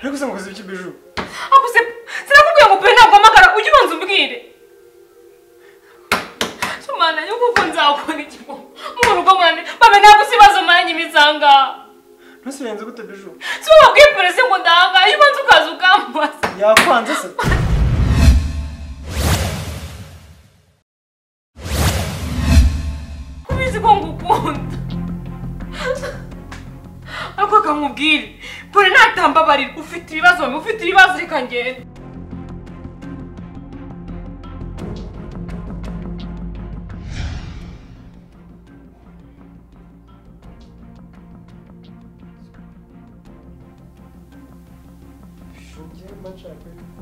ariko se mukoze iki biju ako se sinakubwiye ngo pe ntabwo amagara ujye ubanza umbwire sumana yo kuko nzakubona ikigo mu rugo mwane bame ntabwo sibazo manye imisanga ntusirenze gute biju si wowe wabwiye polisi ngo ndanga iyo ubanza ukaza ukambaza yakwanze se ubizi ko ngukunda ariko akamubwire pore natambabarira ufite ibibazo mbi ufite ibibazo reka ngende ngiye mba nshaka yuko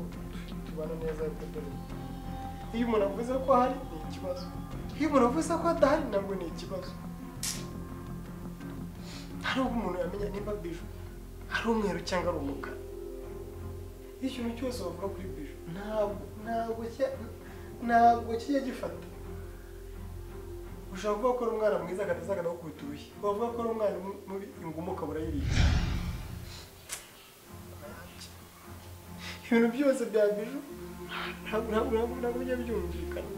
tubana neza ariko dore iyo umuntu avuze ko ahari ni ikibazo iyo umuntu avuze ko adahari nabwo ni ikibazo hari ubwo umuntu yamenya nimba biju ari umweru cyangwa ari umukara iyo ikintu cyose wavuga kuri biju ntabwo ntabwo cya- ntabwo kijya gifata ushobora kuvuga ko ari umwana mwiza agahita aza akagukubita urushyi wavuga ko ari umwana mubi inguma ukabura yiriye ibintu byose bya biju ntabwo ntabwo ntabwo ntabwo bijya byumvikana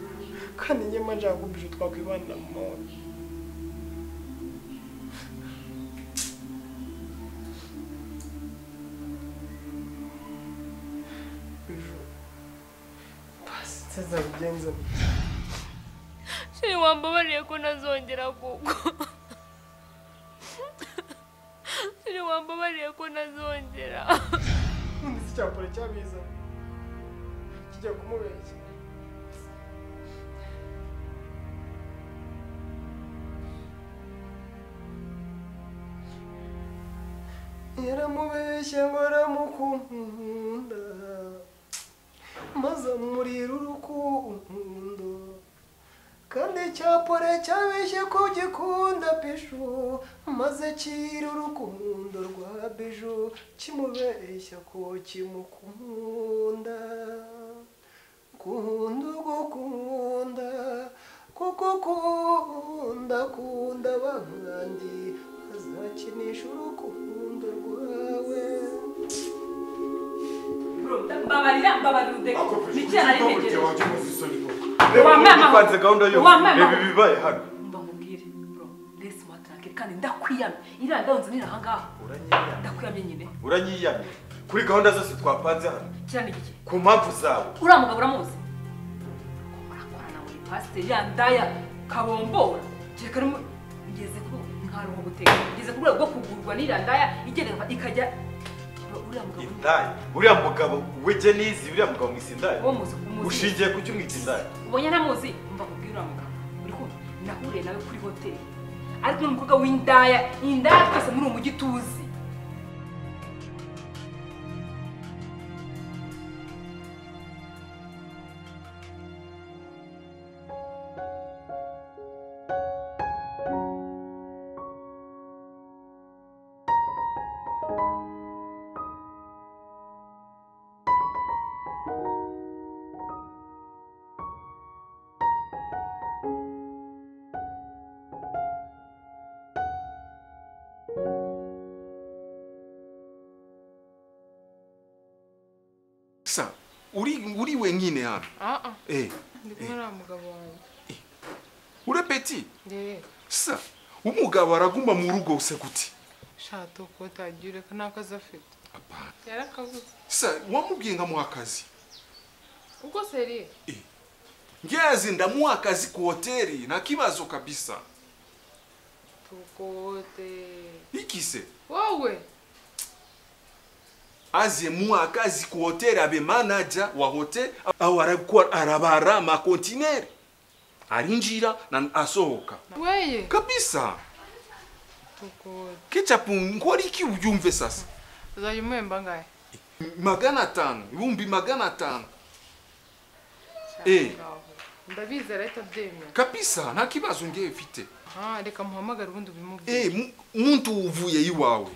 kandi nyema nshaka ko biju twakwibanira mu mahoro biju basi nzeza bigenze shiri wambabariye ko ntazongera kugwa shiri wambabariye ko ntazongera ubundi se cyakora cyabiza kijya kumubeshya yaramubeshye ngo aramukunda maze amurira urukundo kandi icyapore cyabeshye ko gikunda biju maze kira urukundo rwa biju kimubeshya ko kimukunda kunda ugukunda kuko ukunda kunda abandi azakinisha urukundo rwawe mbabarira mbabarira udeke nicyaha ntegereje Wambaye amahoro. upanze gahunda yose Wambaye reba amahoro. ibibaye hano mba nkubwire bro lesi matranke kandi ndakwiyamye iriya ndawunze nira ahangaha Uranyiyamye. ndakwiyamye nyine uranyiyamye kuri gahunda zose twapanze hano kirani gike ku mpamvu zawe uriya mugabo uramuzi ko murakorana muri pasiteri ya ndaya kabombora kereka rero ngeze ku ntwaro nko guteka ngeze ku rwego rwo kugurwa n'iriya ndaya igendera ikajya Bro, uriya mugabo indaya uriya mugabo wege nizi uriya mugabo mwisi indaya uwo muzi umuzi ushingiye ku cyo umwita indaya ubonye ntamuzi mva kubwira uriya mugabo uri kumva nahuriye nawe kuri hoteli ariko ni umukobwa w'indaya indaya twese muri uwo mujyi tuzi sa uri uri wenyine hano aa eh ndi kumwe na mugabo wanjye urepeti rero sa umugabo araguma mu rugo use gute shata uko utagira ko nta kazi afite apana yarakabuze sa wamubwiye nkamuha akazi ubwo seriye ngezi ndamuha akazi ku hoteli nta kibazo kabisa tukote ikise wowe aze muha akazi ku hoteli abe manaja wa hotel au arakuwa arabara makontineri arinjira na asohoka weye kabisa tukote kechapu nkoriki ubyumve sasa uzajya umuhemba ngahe magana atanu ibihumbi magana atanu Eh. Shaka, ndabizi arahita abyemera kabisa nta kibazo ngewe mfite aha reka muhamagare ubundi ubimubwire Eh, mu- muntu uvuye iwawe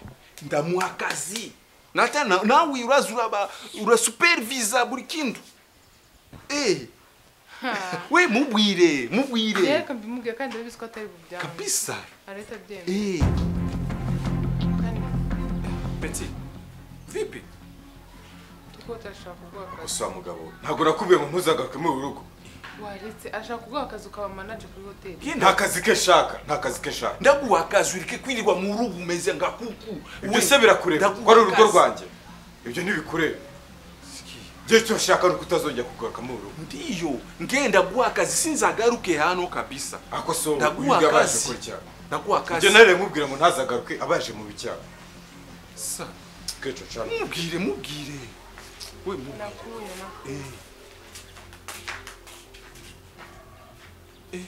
ndamuha akazi nata na- nawe uraza uraba urasupervisa buri kintu Eh, Ha, we mubwire mubwire reka mbimubwire kandi ndabizi ko atari bubyange kabisa arahita abyemera Eh, kandi peti vipi ikote arashaka kuguha akazi gusa mugabo we, ntabwo nakubwiye ngo ntuzagaruke muri uru rugo waretse ashaka kuguha akazi ukaba manaje kuri hoteli nta nta kazi ke nshaka nta kazi ke nshaka ndaguha akazi ureke kwirirwa mu rugo umeze nka kuku ibyo se birakureba Ndaguha ko ari urugo akazi. rwanjye ibyo ntibikureba njye icyo nshaka ni ukutazongera kugaruka mu rugo ndiyo ngenda guha akazi sinzagaruke hano kabisa ako so ndaguha uyu yabaje akazi gukora icyaha ndaguha njye akazi nari nkubwira ngo ntazagaruke abaje mu bicyaha Sa, keco cana mubwire mubwire we mubwire nakuye na Eh. Eh.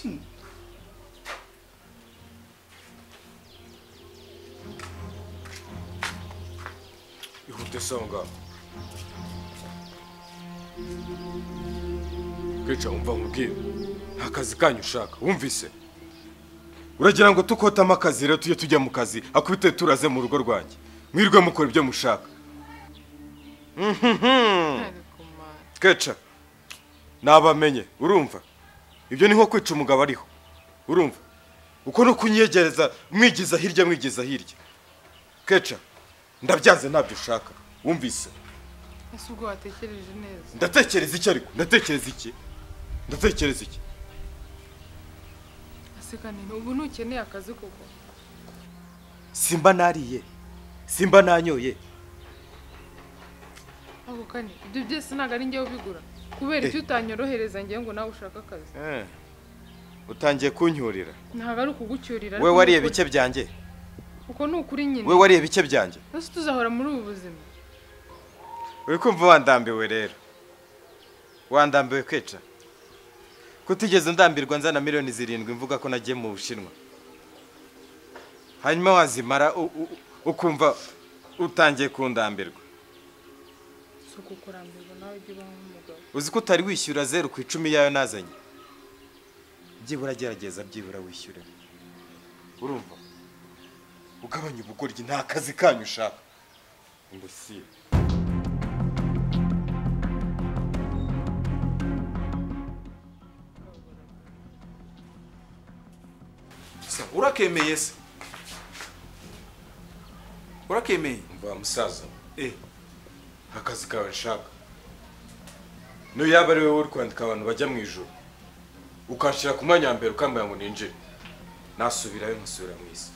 Hmm. ihute songa keco wumva nkubwira nta kazi kanyu ushaka wumvise uragira ngo tukotamo akazi rero tujye tujya mu kazi akubite turaze mu rugo rwanjye mwirwe mukora ibyo mushaka ntarekomana keca nabamenye urumva ibyo ni nko kwica umugabo ariho urumva uko ni ukunyegereza mwigiza hirya mwigiza hirya keca ndabyanze ntabyo ushaka wumvise ese ubwo watekereje neza ndatekereza iki ariko ndatekereza iki ndatekereza iki asekanene ubu ntukeneye akazi kuko simba nariye simba nanyoye ako kane ibyo byose ntabwo ari njyewe ubigura kubera ibyo utanyorohereza njyewe ngo nawe ushake akazi utangiye kuncyurira ntabwo ari ukugucyurira we ariko wariye ni bike ukuri. byanjye uko ni ukuri nyine we wariye bike byanjye ese tuzahora muri ubu buzima uri kumva wandambiwe rero wandambiwe kwica kutigeze ndambirwa nzana miliyoni zirindwi mvuga ko nagiye mu bushinwa hanyuma wazimara u- u- ukumva utangiye kundambirwa si ukukurambirwa nawe ujye ubaho nk'umugabo uzi ko utari wishyura zeru ku icumi yayo nazanye byibura gerageza byibura wishyure urumva ugabanya ubugoryi nta kazi kanyu ushaka imbusire Sa, urakemeye se urakemeye mva musaza Eh, akazi kawe nshaka niyo yaba ari wowe uri kwandika abantu bajya mu ijoro ukanshyira ku mwanya wa mbere ukambara ngo ninjire nasubirayo nkasubira mu isi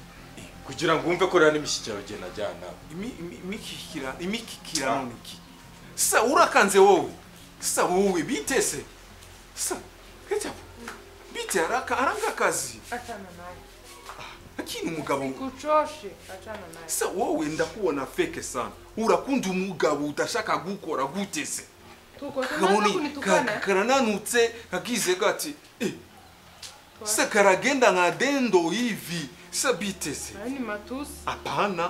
kugira ngo wumve ko rero n'imishyikirano igihe najyana nawe imi- imi- imikikira- imikikirano ni iki sa urakanze wowe sa wowe bite se sa ketchup bite araka aranga akazi acana nawe akini umugabo ngo- kucoshe acana nawe se wowe ndakubona feke sana urakunda umugabo udashaka gukora gute se tukose naza kabone ka- kunitukana karananutse kakize gati eh, se karagenda nka dendo hivi se bite se ayo ni matusi hapana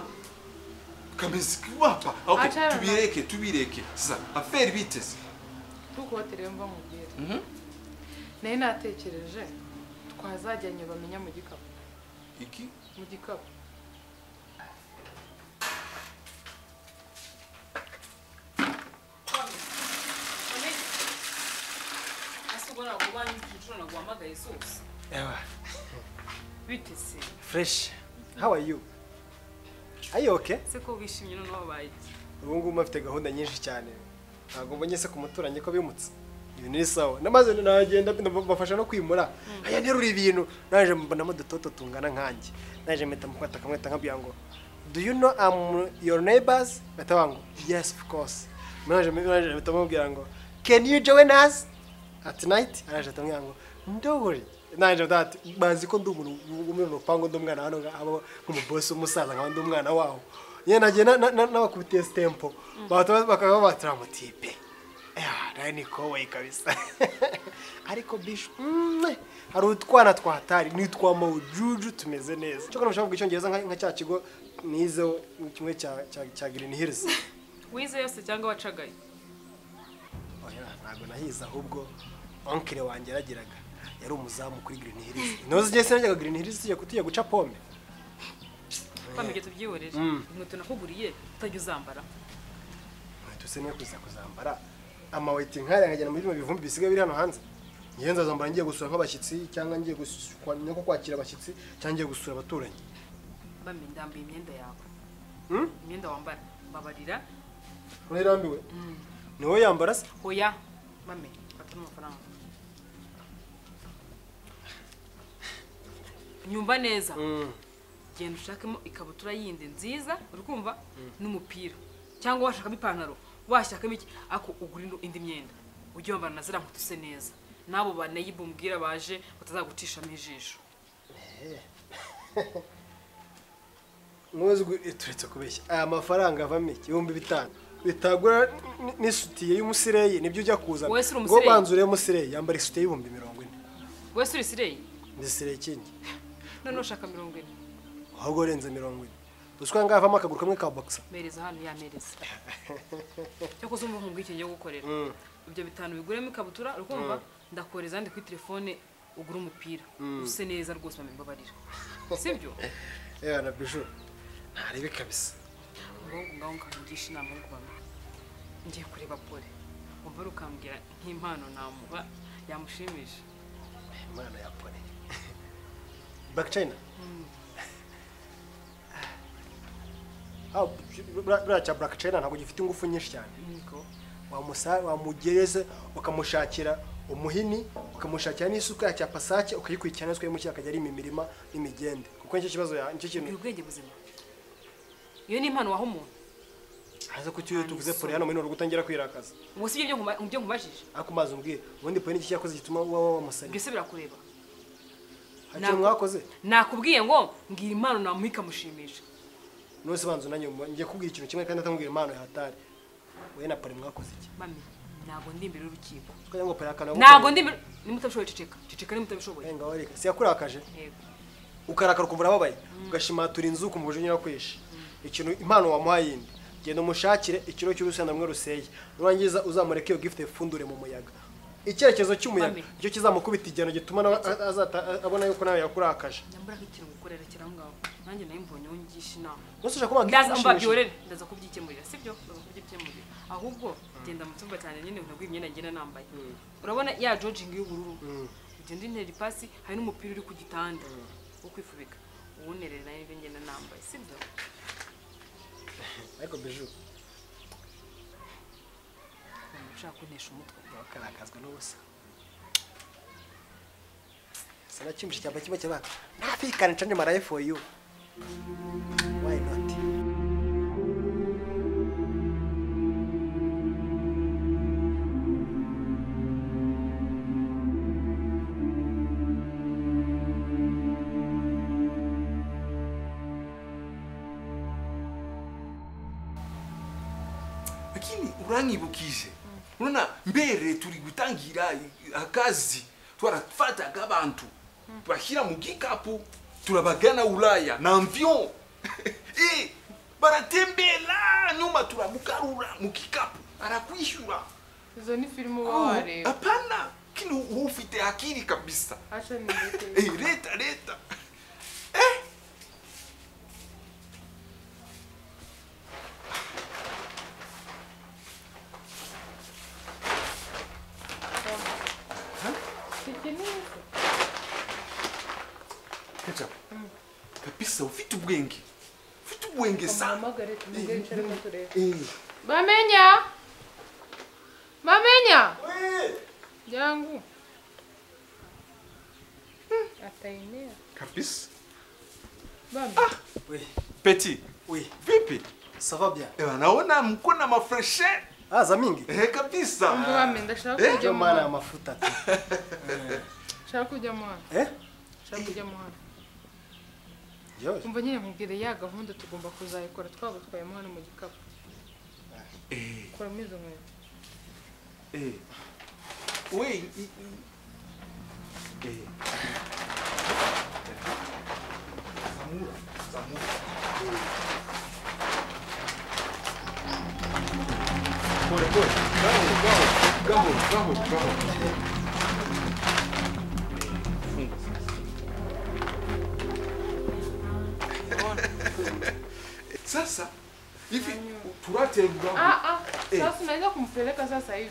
kameze kiwapa okay, Achana. tubireke tubireke sasa aferi bite se tukotere mva nkubwira nayo natekereje twazajyanye bamenya mu gikapu iki mu gikapu ese ubwo ntabwo ubaye uzi igiciro ntabwo wahamagaye zose Ewa, bite se fresh. How are you? Are you okay? ese ko wishimye noneho wabaye iki Ubu ngubu afite gahunda nyinshi cyane. Ntabwo mbonye se ku muturanyi ko bimutse. Ibintu ni sawa. Namaze nagenda mbafasha no kwimura. Aya nterura ibintu. Naje mbonamo dutoto tungana nkanjye. Naje mpita mufata kamweta nkabwira ngo Do you know I'm your neighbors? Batawa ngo yes of course. Naje naje mpita mubwira ngo Can you join us? At night araje atamwira ngo ndobore. Naje ndati bazi ko ndi umuntu umwe mu rupango ndi umwana hano abo nk'umubosi umusaza nkaba ndi umwana wawo. Nyine nagiye na- na- n'abakubitiye stempo. Bahita bakaba batira mutipe. Nawe ni kowe kabisa ariko bishu mm, hari utwana twa hatari ni utwa mawujuju tumeze neza cyo kuramutse bavuga icyongereza nka nka cya kigo nizeho kimwe cya cya cya Green Hills wize yose cyangwa wacagaye oya ntabwo nahize ahubwo onkire wanjye yarageraga yari umuzamu kuri Green Hills ntuzi igihe sinajyaga Green Hills tujya tujya guca pome twamenya tubyihorere inkweto nakuguriye utajya uzambara nkweto se niyo kuza kuzambara amaweti nkariya nkajyana muri bino bivumbi bisigaye biri hano hanze ngiye nzazambara ngiye gusura nk'abashyitsi cyangwa ngiye gus- kwa- no kwakira abashyitsi cyangwa ngiye gusura abaturanyi bamye ndambaye imyenda yawe Hmm? imyenda wambara mbabarira urarambiwe ni wowe yambara se hoya mame fata amafaranga nyumva neza genda ushakemo ikabutura yindi nziza uri kumva n'umupira cyangwa washakamo ipantaro washakamo iki ako ugura indi- indi myenda ujye wambara na ziriya nkweto ise neza n'abo banayibu mbwira baje batazagucishamo ijisho ntuzwi turetse kubeshya aya mafaranga avamo iki ibihumbi bitanu bitagura n- n'isutiye y'umusireyi nibyo ujya kuza Wowe si uri ngo umusireyi? banzure y'umusireyi yambara isutiye y'ibihumbi mirongo ine wowe suri sireyi ndisireye ikindi none ushaka mirongo ine ahubwo urenze mirongo ine dushobora ngaho havamo akaguru kamwe ka boxer mereza hano yamereza cyoko uzumva nkumva iki ngiye gukorera ibyo bitanu biguremo ikabutura urumva ndakohereza ndi kuri telefone ugura umupira use neza rwose bamembabarira sibyo yewe na bijuru ntarebe kabisa ahubwo ngaho nkangisha inama yo kubamenya ngiye kureba pole umva rukambwira nk'impano namuha yamushimisha imana ya pole back china Ah, buriya- buriya cya black china ntabwo gifite ingufu nyinshi cyane niko wamusa wamugereza ukamushakira umuhini ukamushakira n'isuka ya cya pasake ukayikurikirana neza ukayimushyira akajya arima imirima n'imigende kuko nicyo kibazo ya- nicyo gira kintu ubwenge buzima iyo ni impano waha umuntu haza ko tujye tuvuze pole hano muri nuru gutangira kwirakaza ubu si ibyo nkuma- ibyo nkubajije ariko umaze umbwire ubundi pole n'iki cyakoze gituma waba wamusariye ibyo se birakureba hari ikintu mwakoze nakubwiye ngo mbwira impano namuha ikamushimisha nose banza unanye ngiye kubwira ikintu kimwe kandi atamubwira impano yahatari wowe na pole mwakoze iki mami ntabwo ndi imbere y'urukiko kugira ngo pole yakana ntabwo ndi imbere nimutabishoboye ceceka ceceka nimutabishoboye wenga wareka si yakurakaje yego ukarakara ukumva urababaye ugashimatura inzu ukumva uje unyura kwishi ikintu impano wamuha yindi genda umushakire ikiro cy'urusenda rumwe ruseye nurangiza uzamureke iyo gift ipfundure mu muyaga icyerekezo cy'umuyaga Mami. nicyo kizamukubita igihano gituma nawe a- azata- a- abona yuko nawe yakurakaje nyambura nk'ikintu gukorera kiri aho ngaho nanjye nayo mbonye wongisha inama gusa ushaka kuvuga ngo ndaza igikushimishije. mbabyurere ndaza kubyikemurira sibyo ndaza kubyikemurira ahubwo genda mu cyumba cyane nyine ntaguye imyenda ngenda nambaye urabona ya jojingi y'ubururu ugenda intera ipasi hari n'umupira uri ku gitanda wo kwifubika uwunerera nayo ibyo ngenda nambaye sibyo ariko biju ushaka kuntesha umutwe wakarakazwa n'ubusa sana cyumvishe cyamba kimwe cyabaka nafikana ncanye maraye for you why not lakini uranyibukije urona mbere turi gutangira i- akazi twarafataga abantu bashyira mu gikapu turabagana ulaya na avion Eh, baratembera nyuma turamugarura mu gikapu arakwishyura izo ni filime uba wareba hapana kini uba ufite akili kabisa aca ni ndetse Eh, leta leta ikeneye Kacha. kabisa ufite ubwenge ufite ubwenge sana amuhamagare tumubwire icyo arimo tureba Eh. bamenya bamenya jangu Hmm, atayemera kabisa bamenya we peti we vipi sava bya Eh, naona mko na mafreshe aza mingi eh, kabisa umva bamenya ndashaka Eh, kujya Yo mu mana hano amafuta tu. ndashaka kujya mu hano Eh? ndashaka kujya mu hano Yo. umva nyine mubwire ya gahunda tugomba kuzayikora twagutwayemo hano mu gikapu eh, kuramo izo nkweto eh. we i- i- eh. Zamura, zamura. Eh. Pole, pole. Gahoro, gahoro, gahoro, gahoro, gahoro. Eh, funga sasa. Sasa hivi turaterura ah ah Eh. sasa unaweza kumpeleka sasa hivi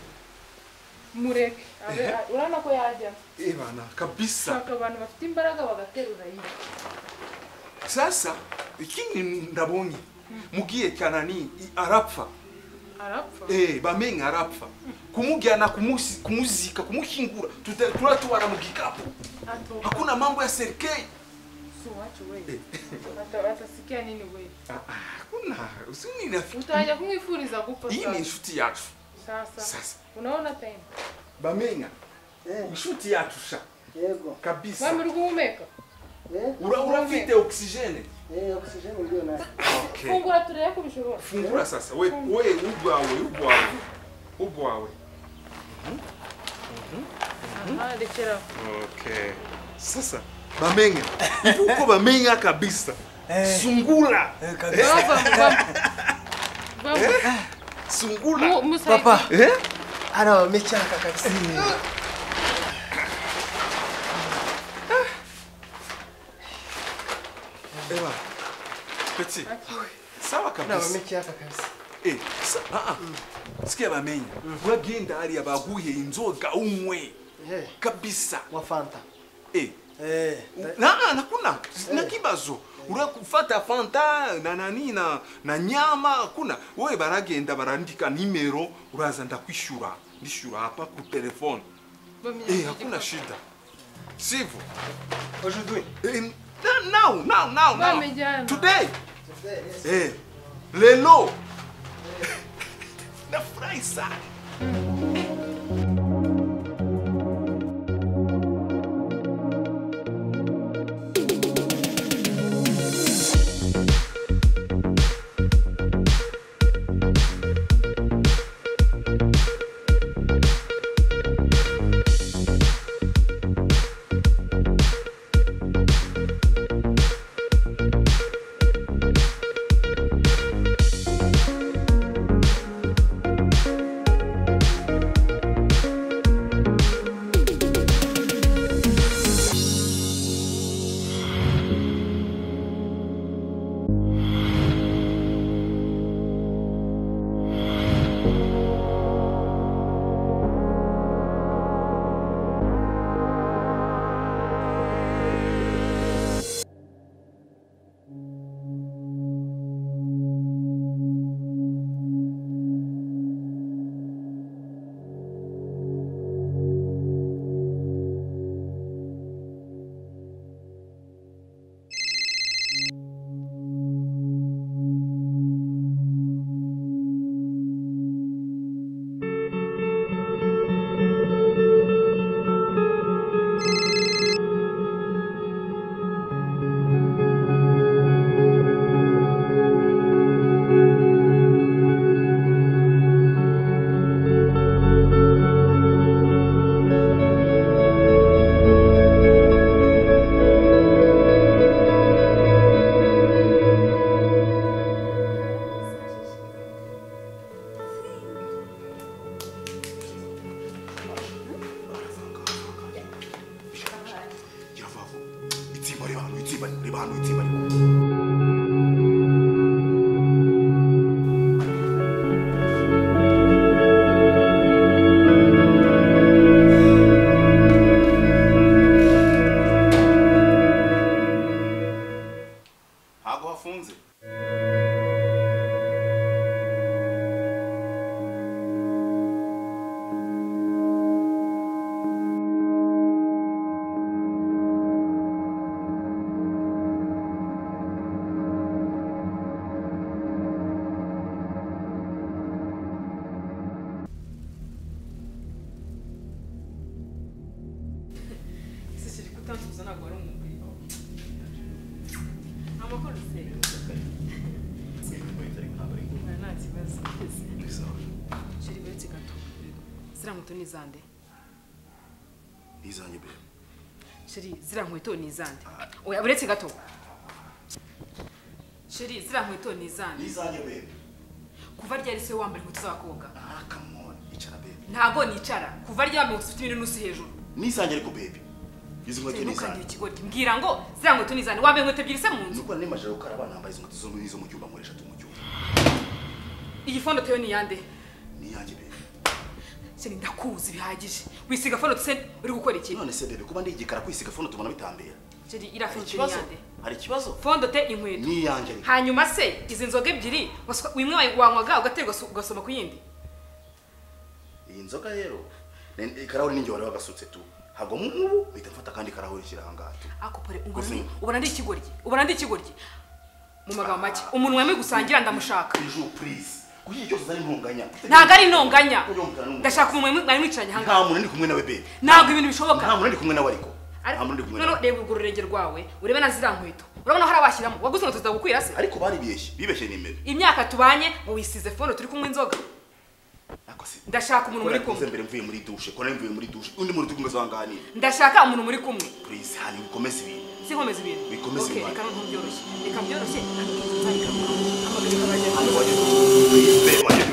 mureke abe urabona ko yajya Eh bana, kabisa. ushaka abantu bafite imbaraga bagaterura yiwe Sasa ikindi ndabonye mugiye cyane ni i- arapfa arapfa eh bamenye arapfa kumujyana kumusi- kumuzika kumushyingura tuta- turatwara mu gikapu atoka hakuna mambo ya serikali si uwacu wewe Ata- atasikia nini wewe hakuna usininafi utajya kumwifuriza gupfa iyi ni sasa inshuti yacu sasa sasa unaona time bamenga inshuti yacu sha yego kabisa mwami uri guhumeka Ura- urafite ogisijene ogisijeni uriyo nayo fungura turebe ko bishobora fungura sasa we we ubwawe ubwawe ubwawe aha rekera aho. okay sasa bamenga uko bamenga kabisa sungula bava bava sungula bava musayidi eh ari abamecyanka kabisa Eba. Petit. Sawa ari kabisa. abamecyanka kabisa Eh, sa, ah, ah. Sikia bamenya. Uragenda hariya baguhe inzoga unywe. Eh, Kabisa. wa fanta Eh. Eh, u- Na ah, nakuna. Na kibazo. Urakufata fanta na nani na na nyama kuna. Wewe baragenda barandika nimero uraza ndakwishura. Ndishura hapa ku telefone. Eh, hakuna shida. Sivyo? aujourd'hui Eh, now, now, now, now. Bamejana. Today. Eh, lelo nafurahi sana iravaho itsimba ribantu itsimba ribantu itsimba ribantu ntabwo hafunze Sisi kuri tantu uzana ngo ari umugwi. Amakuru se. Nta kibazo. Sheri beretse gato. Zira nkweto ni izande. izanjye bebe Sheri zira nkweto ni izande. Oya buretse gato. Sheri zira nkweto ni izande. izanjye bebe Kuva ryari se wambara inkweto z'abakobwa. ah come on icara bebe Ntago nicara. Kuva ryari wambara inkweto n'usi hejuru. n'izanjye ariko bebe izi nkweto ni Ntukangira izanjye ikigoryi. Mbwira ngo zira nkweto ni izande. Wambaye inkweto ebyiri se mu nzu. nubwo nemajije gukaraba nambaye izo nkweto zo muri- zo mu cyumba muri eshatu mu cyumba Iyi fondo teyo ni yande. ni iyanjye bebe Sheri ndakuzi bihagije. Wisiga fondo se uri gukora iki? none se bebe kuba ndigikara kwisiga fone tubona bitambera jeri Hari irafite ikibazo? yande Hari ikibazo? fondo te inkweto Ni iyanjye ariko. hanyuma se izi nzoga ebyiri waswa- imwe wayi- wanywaga ugaterwa su- ugasoma ku yindi Iyi nzoga rero, ne- ikarahuri ninjye wari wagasutse tu. Ntabwo nk'ubu uhita mfata akandi karahuri nshyira aha ngaha tu. akopore ubona Gusa- ndi- ubona ndi ikigoryi ubona ndi ikigoryi mu magambo make umuntu wemeye gusangira ndamushaka Bijou please. Kuki igihe cyose uzana intonganya? ntabwo ari intonganya Ujye wumvikana n'umuntu. ndashaka umuntu mwari mwicaranye aha ngaha Nta muntu ndi kumwe nawe bebe. ntabwo ibintu bishoboka Nta muntu ndi kumwe nawe ariko. Nta ariko muntu ndi kumwe noneho nawe. reba urwo rurenge rwawe urebe na ziriya nkweto urabona ko hari abashyiramo waguze inkweto zitagukwira se Ariko baribeshye, bibeshye ni imbere. imyaka tubanye ngo wisize fono turi kunywa inzoga Ariko se ndashaka umuntu muri Murikuze kumwe mbere mvuye muri douche, ko nari mvuye muri douche. Undi muntu tugomba zanganira. ndashaka umuntu muri kumwe Please, hani ukomeze ibintu. si nkomeza ibintu Bikomeze Okay, ibintu. reka ntubyoroshye reka byoroshye ariko nzayikabura amagambo Hano waje. Please, babe, waje.